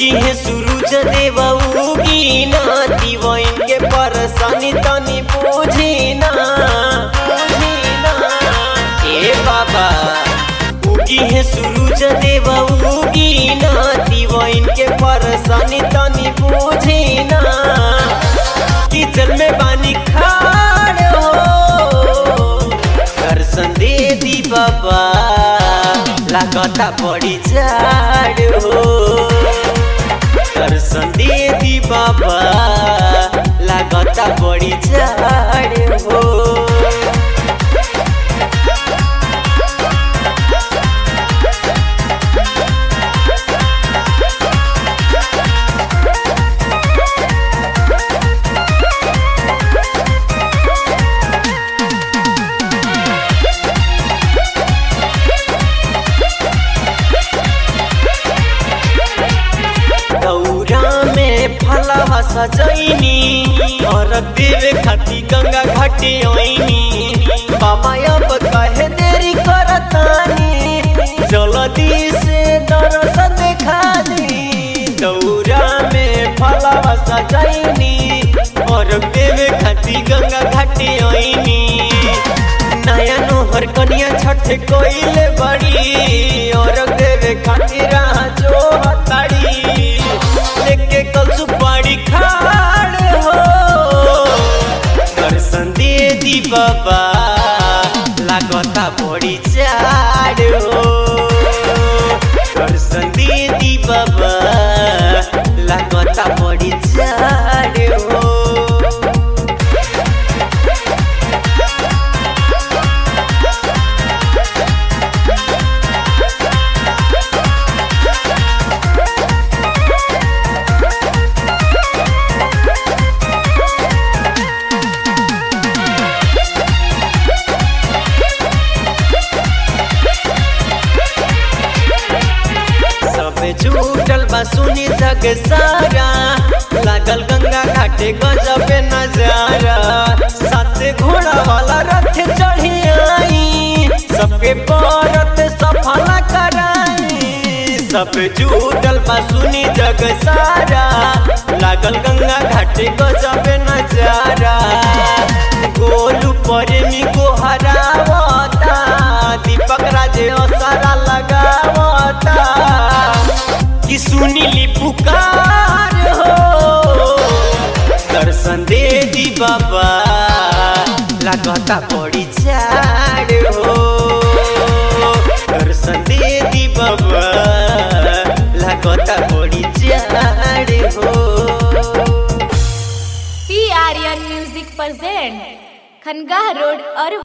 उगी है सूरज देव उगी ना दिवइन के परेशानी तनी पूछी ना पूछी ना ए बाबा उगी है सूरज देव उगी ना दिवइन के परेशानी तनी पूछी ना किचन में पानी खाड़ हो दर्शन दे दी बाबा लागता बड़ी झाड़ हो दर्शन दे दी बाबा लागता बड़ी झाड़ हो दौरा में फलवा सजैनी और देवे खाती गंगा घाटे ओइनी बाबा अब कहे देरी करतानी जल्दी से दरस देखा दी दौरा में फलवा सजैनी और देवे खाती गंगा घाटे ओइनी नया नोहर कनिया छठ कोइले बड़ी और देवे खातिर जो हताड़ी लेके कल सुपारी खाड़ हो दर्शन दे दी बाबा लागता बड़ी चाड़ हो दर्शन दे दी बाबा लागता बड़ी चाड़ हो सब झूठल बा सुनी जग सारा लागल गंगा घाटे गजब नजारा साथे घोड़ा वाला रथ चढ़ी आई सबके परत सफल कराई सब झूठल बा सुनी जग सारा लागल गंगा घाटे गजब नजारा गोलू प्रेमी को हरावता दीपक राजे सारा लगावता कि सुनीली पुकार हो दर्शन दे दी बाबा लागता बड़ी झाड़ हो दर्शन दे दी बाबा लागता बड़ी झाड़ हो P Aryan music present Khangah road और